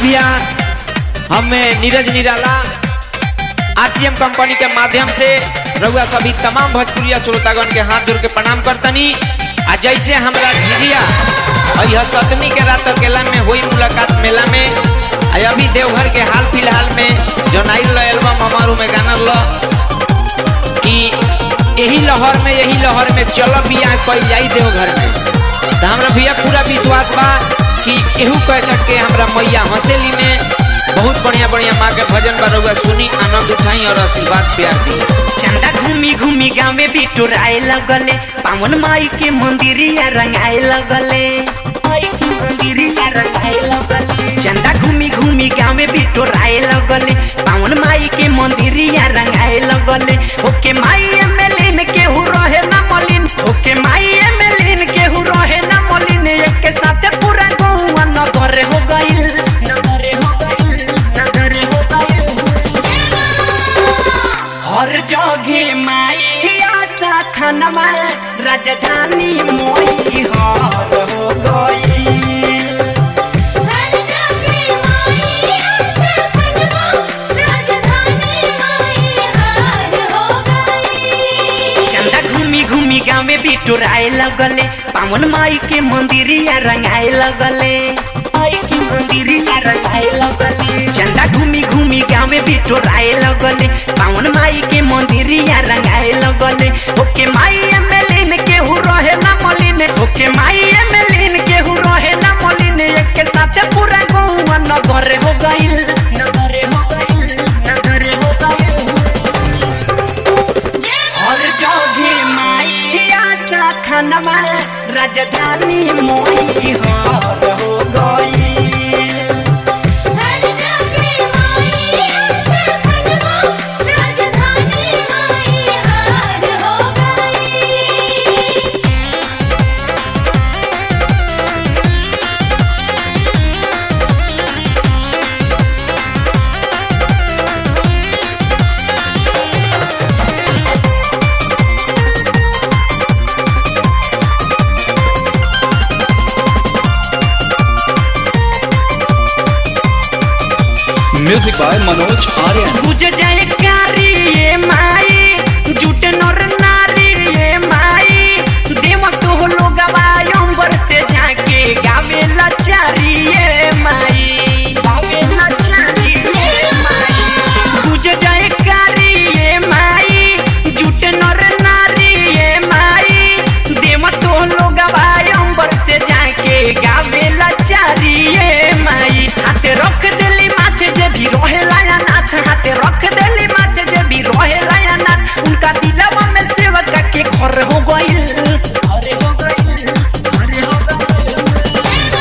भैया हमें नीरज निराला आरसीएम कंपनी के माध्यम से रउआ सभी तमाम भोजपुरिया श्रोतागण के हाथ जोड़ के प्रणाम करतनी आ जैसे हमरा झिझिया यह सतमी के रात अकेला में हुई मुलाकात मेला में आ अभी देवघर के हाल फिलहाल में जो नाइल एल्बम हमारू में गाना लो कि यही लहर में यही लहर में चल बिया कल जाई देवघर में तो हमरा भैया पूरा विश्वास बा कि केहू कह सके हमरा मैया हंसेली में बहुत बढ़िया बढ़िया माँ के भजन बा रउआ सुनी आनंद उठाई और आशीर्वाद प्यार दी चंदा घूमी घूमी गाँव में बिटोराए लगले पावन माई के मंदिरिया रंगाए लगले माई के मंदिरिया रंगाए लगले चंदा घूमी घूमी गाँव में बिटोराए लगले पावन माई के मंदिरिया रंगाए लगले ओके माई एमएलएन के हु रहे ना मलिन ओके माई एमएलएन के हु रहे ना मलिन एक के साथ पूरा गौवा नगर हो गइल नगर हो गइल नगर हो गइल हर जगे माई आशा थानमा राजधानी मोई हर हो गई हर जगह माई आशा खजमा राजधानी माई हार हो गई चंदा घूमी घूमी गाँव में बिटोराए लगले पावन माई के मंदिरिया रंगाए लगले माई के मंदिरिया रंगाए लगले चंदा घूमी घूमी गाँव में बिटोराए लगले पावन माई के मंदिरिया रंगाए लगले ओके माई एमएलएन के हु रहे ना मलिन ओके माई एमएलएन के हु रहे ना मलिन एक के साथ पूरा गौवा नगर हो गइल नगर हो गइल नगर हो गइल हर जगे माई आशा थानमा राजधानी मोई हर हो गई हर जगह माई आशा खजमा राजधानी माई हार हो गई म्यूजिक बाय मनोज आर्यन बुझ जाए कारी ये माई जुट नर नारी ये माई देव तो लोग अंबर से जाके गावे लाचारी ये माई गावे लाचारी ये माई बुझ जाए कारी ये माई जुट नर नारी ये माई देव तो लोग अंबर से जाके गावे लाचारी ये माई हाथे रख देली माथे जे भी रोहे लाया नाथ हाथे रख देली माथे जे भी रोहे लाया नाथ उनका दिलवा में सेवक के घर हो गइल घर हो गइल घर हो गइल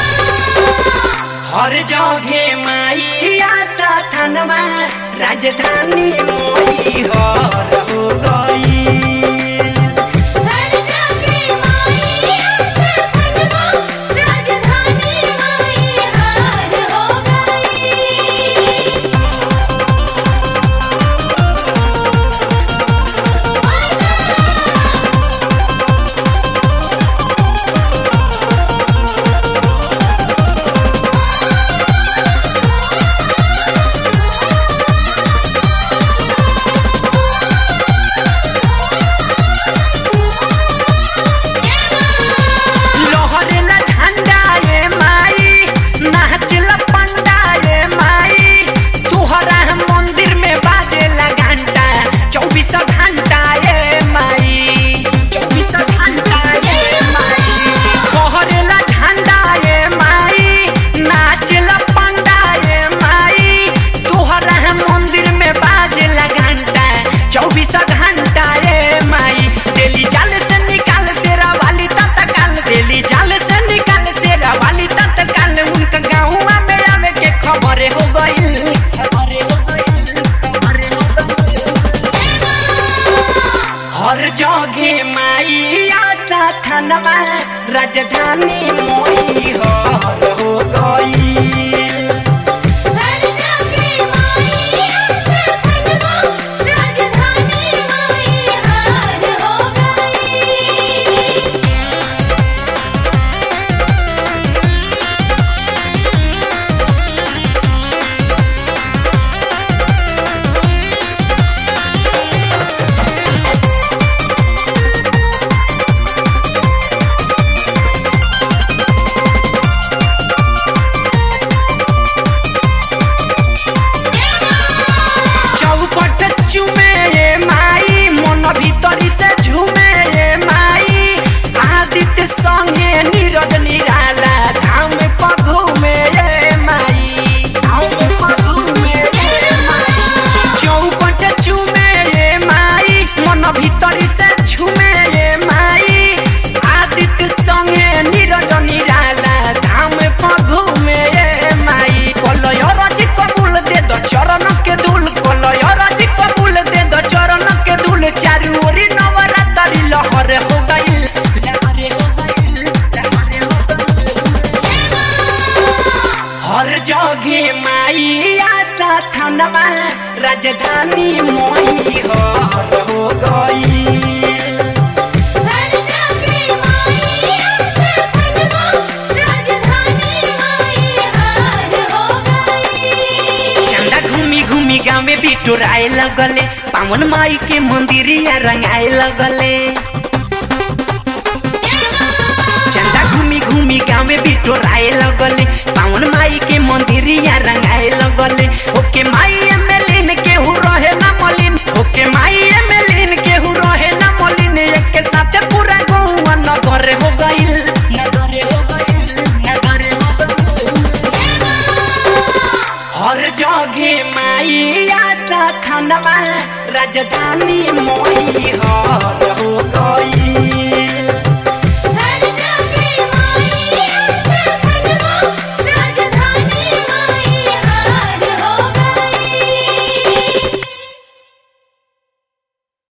हर जगे माई आशा थानमा राजधानी मोई हर हो गई हर जगह माई आशा खजमा राजधानी माई हार हो गई लोहरेला झंडा ये माई नाचला पंडा ये माई तुहरा हम मंदिर में बाजेला घंटा चौबीस घंटा ये माई चौबीस घंटा ये माई लोहरेला झंडा ये माई नाचला पंडा ये माई तुहरा हम मंदिर में बाजेला घंटा चौबीस घंटा ये माई दिल्ली जाल से निकाल से वाली तत्काल दिल्ली जाल से निकाल से वाली तत्काल उनका गाँव में आवे के खबर हो गई खबर हो गई खबर हो गई हर जगे माई आशा थानमा राजधानी मोई हर हो गई हर जगह माई आशा खजमा राजधानी माई हार हो गई हर संगे नीरज निराला धाम पर घूमे ये माई धाम पर घूमे ये माई चौपट चूमे ये माई मन भीतरी से छूमे ये माई आदित्य संगे नीरज निराला धाम पर घूमे ये माई कलय रज कबूल दे दो चरण के धूल कलय रज कबूल दे दो चरण के धूल चारू ओरी नवरात्रि लहर हो गइल लहर हो गइल लहर हो गइल हर जगे माई आशा थानवा राजधानी मोई हो हो गई हर जागे माई आसे खजवा राजधानी माई हार हो गई चंदा घूमी घूमी गाँव में बिटोराए लगले पावन माई के मंदिरिया रंगाए लगले चंदा घूमी घूमी गाँव में बिटोराए लगले पावन माई के मंदिरिया रंगाए लगले ओके माई एमएलएन के हु रहे ना मलिन ओके माई एमएलएन के हु रहे ना मलिन एक के साथ पूरा गौवा नगर हो गइल नगर हो गइल नगर हो गइल हर जगे माई आशा थानवा राजधानी